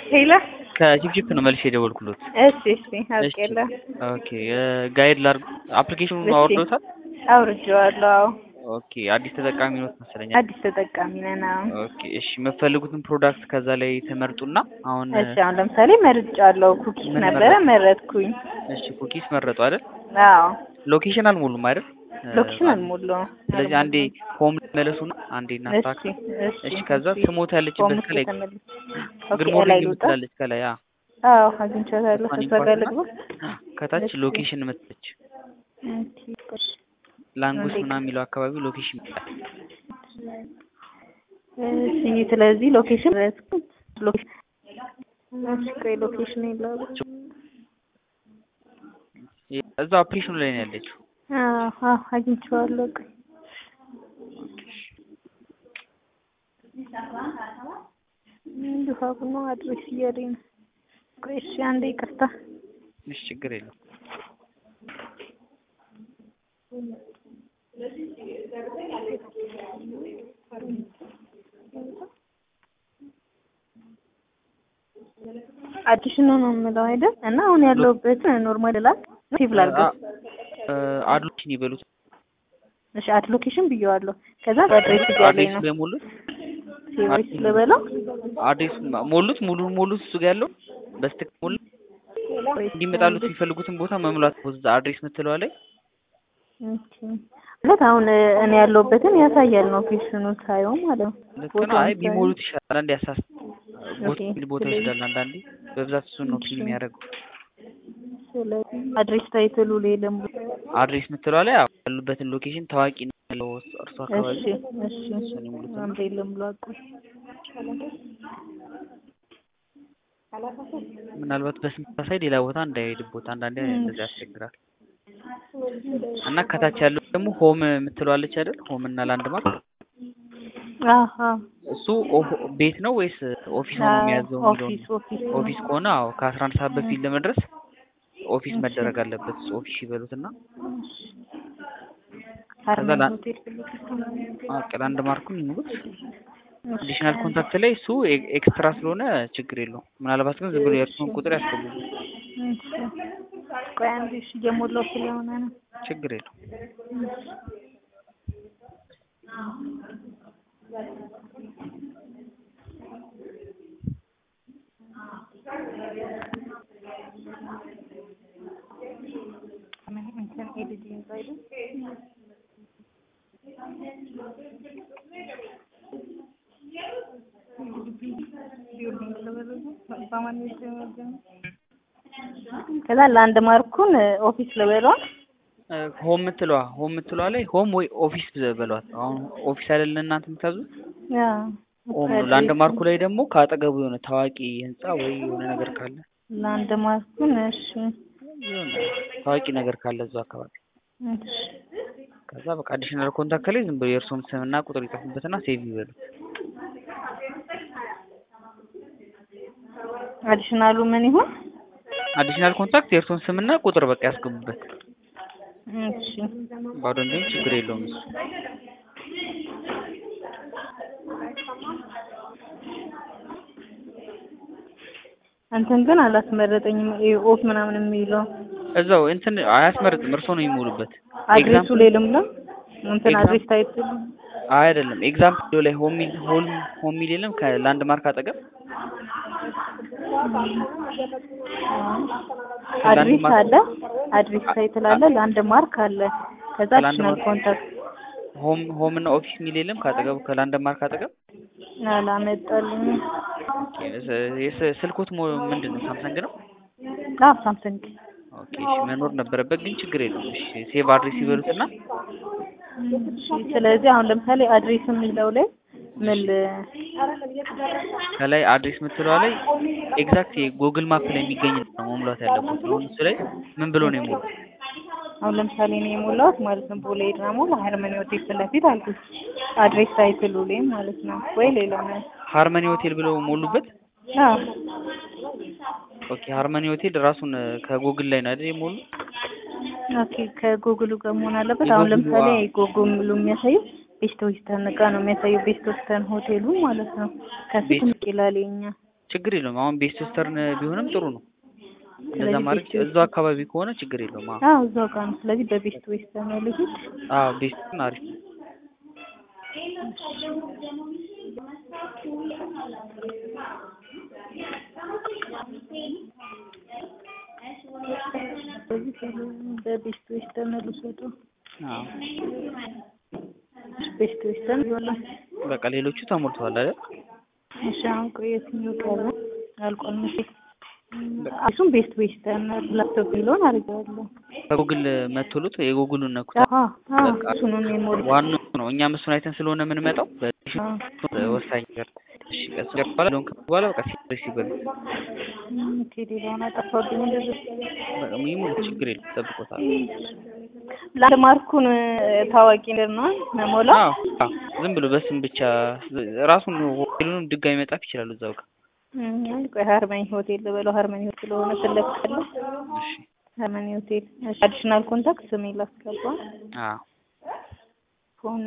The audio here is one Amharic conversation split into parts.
ሄሎ ከቺፕቺፕ ነው መልሼ የደወልኩሎት። እሺ እሺ አውቄለሁ። ኦኬ ጋይድ ላድርግ። አፕሊኬሽኑን እሺ። አወርዶታል? አውርጄዋለሁ። አዎ ኦኬ አዲስ ተጠቃሚ ነው መሰለኝ። አዲስ ተጠቃሚ ነን። አዎ ኦኬ እሺ፣ የምትፈልጉትን ፕሮዳክት ከዛ ላይ ትመርጡና አሁን እሺ አሁን ለምሳሌ መርጫለሁ። ኩኪስ ምን ነበረ መረጥሽ? መረጥኩኝ። እሺ ኩኪስ መረጡ አይደል? አዎ ሎኬሽን አልሞሉም አይደል? ሎኬሽን አልሞላውም። ስለዚህ አንዴ ሆም መለሱና አንዴ እሺ እናስተካክል። እሺ እሺ ከዛ እሺ። ስሞት ያለችበት ሆም ከላይ ከተመለስ ግድ ኦኬ ሞርኒንግ ላይ ልውጣ። የምትላለች ከላይ አ አዎ አግኝቻታለሁ። እሷን ከእሷ ጋር ይንኳትና ልግባ። ከታች እሺ። ሎኬሽን መጥተች ኦኬ ቆይ። ላንጉስ አንዴ ምናምን የሚለው አካባቢ ሎኬሽን ይመጣል። እሺ ስለዚህ ሎኬሽን ረስኩት። ሎኬሽን እሺ ቆይ ሎኬሽን የለውም። እዛው አፕሊኬሽኑ ላይ ነው ያለችው። አዎ አዎ አግኝቼዋለሁ። ቆይ እንዲሁ አሁን አድሬስ እያለኝ ነው። ቆይ እሺ አንዴ ይቅርታ። እሺ ችግር የለው። አዲሽኑ ነው የምለው አይደል? እና አሁን ያለሁበት ኖርማል ላክ ሴቭ ላድርገው። አድሎችን ይበሉት። እሺ አድ ሎኬሽን ብየዋለሁ። ከዛ አድሬስ እያለኝ አድሬሱ ነው። ላይ ሞሉት። ሴቭ ልበለው። አድሬሱ ሞሉት። ሙሉ ሞሉት። እሱ ጋር ያለው በስትክ ሞሉት። ቆይ እንዲመጣሉት የሚፈልጉትን ቦታ መሙላት እዛ አድሬስ ምትለዋ ላይ ኦኬ። ማለት አሁን እኔ ያለሁበትን ያሳያል ሎኬሽኑ ሳየው ማለት ነው። ልክ ነው። አይ ቢሞሉት ይሻላል። አንዳንዴ ያሳስ ቦታ ኦኬ። የሚል ቦታ ስለዚህ- ይወስዳል። አንዳንዴ በብዛት እሱን ነው ፊልም የሚያደርገው። ስለዚህ አድሬስ ታይትሉ ላይ ደግሞ አድሬስ ምትለዋ ላይ አዎ፣ ያሉበትን ሎኬሽን ታዋቂ ነው ያለው እርሱ አካባቢ እሺ እሺ እሱን ይሙሉት። አንዴ ልምሎ አቁ ምናልባት በስንት ሌላ ቦታ እንዳይሄድቦት አንዳንዴ እንደዚህ ያስቸግራል። እና ከታች ያለው ደግሞ ሆም የምትለዋለች አይደል? ሆም እና ላንድማርክ አሃ እሱ ኦ- ቤት ነው ወይስ ኦፊስ ሆኖ የሚያዘው የሚለውን ኦፊስ ኦፊስ ኦፊስ ከሆነ አዎ ከአስራ አንድ ሰዓት በፊት ለመድረስ ኦፊስ መደረግ አለበት። እሱ ኦፊስ ይበሉት እና ሃርመን ላ- ሆቴል አዎ ላንድ ማርኩን ይሙሉት። አዲሽናል ኮንታክት ላይ እሱ ኤ- ኤክስትራ ስለሆነ ችግር የለውም። ምናልባት ግን ዝም ብሎ የእርሱን ቁጥር ያስገቡበት እሺ ቆይ አንዴ እሺ እየሞላው ስለሆነ ነው ችግር የለውም። ምን እንትን ኤዲቲንግ አይደል ከዛ ላንድ ማርኩን ኦፊስ ልበለዋ እ ሆም ምትለዋ ሆም ምትለዋ ላይ ሆም ወይ ኦፊስ በሏት። አሁን ኦፊስ አይደለ እናንተ የምታዙት ያ ሆም ነው። ላንድ ማርኩ ላይ ደግሞ ከአጠገቡ የሆነ ታዋቂ ህንጻ ወይ የሆነ ነገር ካለ ላንድ ማርኩን እሺ የሆነ ታዋቂ ነገር ካለ እዛው አካባቢ እሺ ከዛ በቃ አዲሽናል ኮንታክት ላይ ዝም ብሎ የእርስዎን ስምና ቁጥር ይጽፉበትና ሴቭ ይበሉ። አዲሽናሉ ምን ይሁን አዲሽናል ኮንታክት የእርስዎን ስምና ቁጥር በቃ ያስገቡበት። እሺ ባዶ እንዲሆን ችግር የለውም እሱ። እንትን ግን አላስመረጠኝም ይሄ ኦፍ ምናምን የሚለው እዛው እንትን አያስመርጥም፣ እርስዎ ነው የሚሞሉበት። አድሬሱ ላይ ልምላ እንትን ኤግዛም- አድሬስ ታይትል አይ አይደለም፣ ኤግዛምፕል ላይ ሆም ሚል ሆም ሆም ሚል የለም ከላንድ ማርክ አጠገብ አድሬስ ማርክ- አለ አድሬስ ታይትል አለ ላንድ ማርክ አለ ከዛ ከላንድ አዲሽናል ማርክ- ኮንታክት ሆም ሆም እና ኦፊስ ሚል የለም ከአጠገቡ ከላንድ ማርክ አጠገብ። አላመጣልኝ የስ- ስልኮት ሞ ምንድን ነው ሳምሰንግ ነው? አዎ ሳምሰንግ ኦኬ እሺ፣ መኖር ነበረበት ግን ችግር የለውም። እሺ ሴቭ አድሬስ ይበሉትና እሺ ስለዚህ አሁን ለምሳሌ አድሬስ የሚለው ላይ ምን ል- ከላይ አድሬስ የምትለዋ ላይ ኤግዛክት የጉግል ማፕ ላይ የሚገኝ ነው መሙላት ያለበት። አሁን እሱ ላይ ምን ብሎ ነው የሞሉት? አሁን ለምሳሌ እኔ የሞላሁት ማለት ነው ቦሌ ድራሞ ሃርመኒ ሆቴል ፊት ለፊት አልኩት አድሬስ ታይትሉ ላይ ማለት ነው ወይ ሌላ ነው ሃርመኒ ሆቴል ብለው ሞሉበት። አዎ ኦኬ ሃርመኒ ሆቴል ራሱን ከጉግል ላይ ነው አይደል የሞሉ? ኦኬ ከጉግሉ ጋር መሆን አለበት። አሁን የጉግሉ ለምሳሌ አዎ። ጉግሉ የሚያሳየው ቤስት ዌስተርን ጋር ነው የሚያሳየው ቤስት ዌስተርን ሆቴሉ ማለት ነው። ከፊት ቤስት- ምቅ ይላል የኛ ችግር የለውም። አሁን ቤስት ዌስተርን ቢሆንም ጥሩ ነው። እንደዛ ስለዚህ ማድረግ ቤስት እዛው አካባቢ ከሆነ ችግር የለውም። አዎ አዎ እዛው ጋር ነው። ስለዚህ በቤስት ዌስተርን ነው ልሂድ። አዎ ቤስትን አሪፍ ነው። ስለዚህ በቤስት ዌስተርን ልውሰደው። አዎ ቤስት ዌስተርን ይሆናል። በቃ ሌሎቹ ተሞልተዋል አይደል? እሺ አሁን ቆይ የትኛው ቀረ? አልቋል መሰለኝ። እሱም ቤስት ዌስተርን ላፕቶፕ የሚለውን አድርጌዋለሁ። ከጉግል መቶሉት የጉግሉን ነኩት። አዎ አዎ በቃ እሱ ነው የሞላው። ዋናው ነው። እኛም እሱን አይተን ስለሆነ የምንመጣው በዚህ አዎ ወሳኝ ነገር። እሺ ቀስ በኋላ ሎን በኋላ በቃ ሲሪስ ይበሉ ኦኬ ሌላውን አጠፋብኝ እንደዚህ በቃ ይሙሉ ችግር የለም ጠብቆታል። ለአንድ ማርኩን ታዋቂ ነገር ነው መሞላ አዎ አዎ ዝም ብሎ በስም ብቻ ራሱን ሆቴሉንም ድጋሚ መጻፍ ይችላሉ እዛው ጋር። አይ ቆይ ሃርመኒ ሆቴል ልበለው ሃርመኒ ሆቴል ስለሆነ ስለፈለ እሺ ሃርመኒ ሆቴል እሺ አዲሽናል ኮንታክት ስሜ ላስገባ አዎ ፎን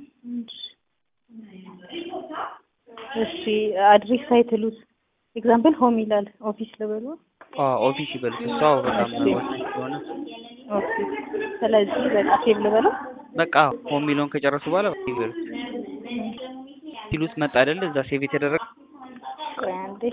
እሺ አድሬስ ታይትሉስ ኤግዛምፕል ሆም ይላል ኦፊስ ልበለው አዎ ኦፊስ ይበሉት እሱ አዎ በጣም ወሳኝ ስለሆነ ኦፊስ ስለዚህ በቃ ሴቭ ልበለው በቃ ሆም የሚለውን ከጨረሱ በኋላ በቃ ይበሉት ሲሉት መጣ አይደለ እዛ ሴቭ የተደረገ ቆይ አንዴ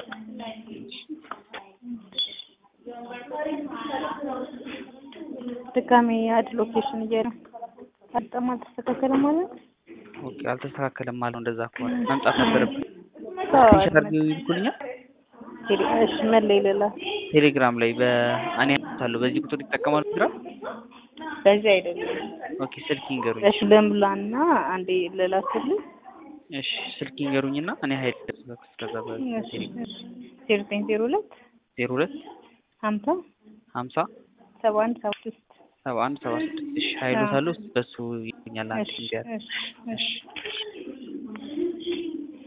ድጋሜ አድ ሎኬሽን እያለ በጣም አልተስተካከለም ማለት ኦኬ አልተስተካከለም ማለት ነው። እንደዛ ከሆነ መምጣት ነበረብን። ስክሪንሾት አድርገው ይልኩልኛል እሺ ምን ላይ ልላ ቴሌግራም ላይ በእኔ አለው በዚህ ቁጥር ይጠቀማሉ ቴሌግራም በዚህ አይደለም ኦኬ ስልክ ይንገሩኝ እሺ ልምላና አንዴ ልላክልኝ እሺ ስልክ ይንገሩኝና እኔ ሀይል ከዛ እሺ እሺ ዜሮ ዘጠኝ ዜሮ ሁለት ዜሮ ሁለት ሀምሳ ሀምሳ ሰባ አንድ ሰባ ስድስት ሰባ አንድ ሰባ ስድስት እሺ ሀይሎት አለው በሱ ይገኛል አንድ እሺ እንዲያል እሺ እሺ